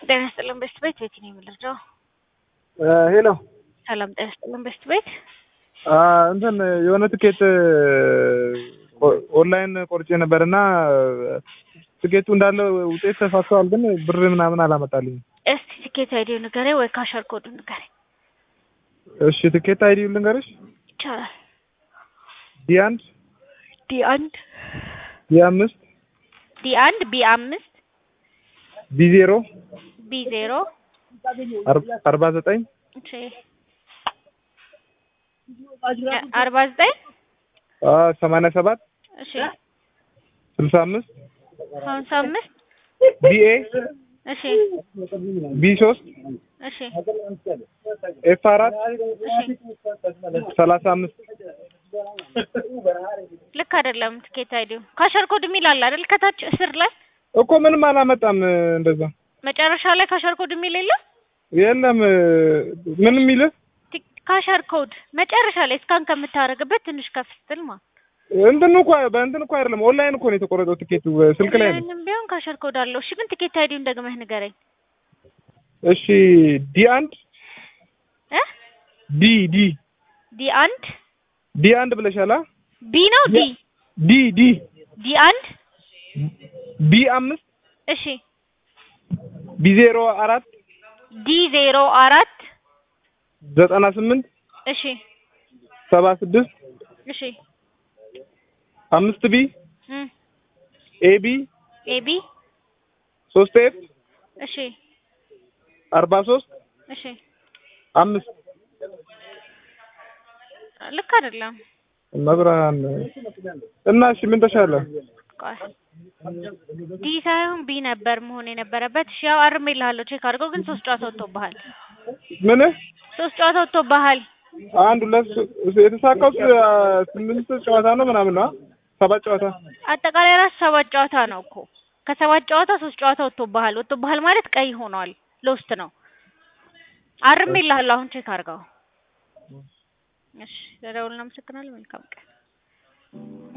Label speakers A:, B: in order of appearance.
A: ጤና ይስጥልን በስት ቤት ቤት ነው የምልረዳው።
B: ሄሎ
A: ሰላም ጤና ይስጥልን በስት ቤት
B: እንትን የሆነ ትኬት ኦንላይን ቆርጬ ነበር እና ትኬቱ እንዳለ ውጤት ተሳስተዋል፣ ግን ብር ምናምን አላመጣልኝም።
A: እስቲ ትኬት አይዲው ንገረኝ ወይ ካሸር ኮዱ ንገረኝ።
B: እሺ ትኬት አይዲ ልንገርሽ።
A: ይቻላል።
B: ዲ አንድ
A: ዲ አንድ
B: ዲ አምስት
A: ዲ አንድ ቢ አምስት
B: ቢ ዜሮ
A: ቢ ዜሮ
B: አርባ ዘጠኝ
A: እሺ አርባ ዘጠኝ
B: ሰማንያ ሰባት
A: እሺ
B: ስልሳ አምስት
A: ሀምሳ አምስት
B: ቢኤ
A: እሺ
B: ቢ ሶስት
A: እሺ
B: ኤፍ አራት
A: እሺ
B: ሰላሳ አምስት
A: ልክ አይደለም። ትኬት አይዲው ካሸር ኮድ የሚል አለ አይደል? ከታች እስር ላይ
B: እኮ ምንም አላመጣም። እንደዛ
A: መጨረሻ ላይ ካሸር ኮድ የሚል የለም።
B: የለም ምን የሚልህ
A: ቲክ- ካሸር ኮድ መጨረሻ ላይ እስካን ከምታደርግበት ትንሽ ከፍ ስትል ማለት
B: እንትን እኮ በእንትን እኮ አይደለም ኦንላይን እኮ ነው የተቆረጠው ቲኬቱ ስልክ ላይ ነው።
A: ምንም ቢሆን ካሸር ኮድ አለው። እሺ ግን ትኬት አይዲውን ደግመህ ንገረኝ
B: እሺ ዲ አንድ
A: እ
B: ዲ ዲ
A: ዲ አንድ
B: ዲ አንድ ብለሻላ
A: ቢ ነው ዲ
B: ዲ ዲ
A: ዲ አንድ
B: ቢ አምስት
A: እሺ
B: ቢ ዜሮ አራት
A: ዲ ዜሮ አራት
B: ዘጠና ስምንት
A: እሺ
B: ሰባ ስድስት
A: እሺ
B: አምስት ቢ
A: እም
B: ኤቢ
A: ኤቢ
B: ሶስት ኤፍ
A: እሺ
B: አርባ ሶስት
A: እሺ
B: አምስት
A: ልክ አይደለም።
B: መብራን እና እሺ ምን ተሻለ?
A: ቆይ ዲ ሳይሆን ቢ ነበር መሆን የነበረበት። እሺ ያው አርሜልሃለሁ ቼክ አድርገው። ግን ሶስት ጨዋታ ወጥቶብሃል።
B: ምን
A: ሶስት ጨዋታ ወጥቶብሃል።
B: አንድ ሁለት ሶ- የተሳካው ስ- ስምንት ጨዋታ ነው ምናምን ነው ሰባት ጨዋታ
A: አጠቃላይ ራሱ ሰባት ጨዋታ ነው እኮ። ከሰባት ጨዋታ ሶስት ጨዋታ ወጥቶብሃል። ወጥቶብሃል ማለት ቀይ ሆኗል። ሎስት ነው። አርሜልሃለሁ አሁን ቼክ አድርገው። እሺ ለደውል እናመሰግናለን። መልካም ቀን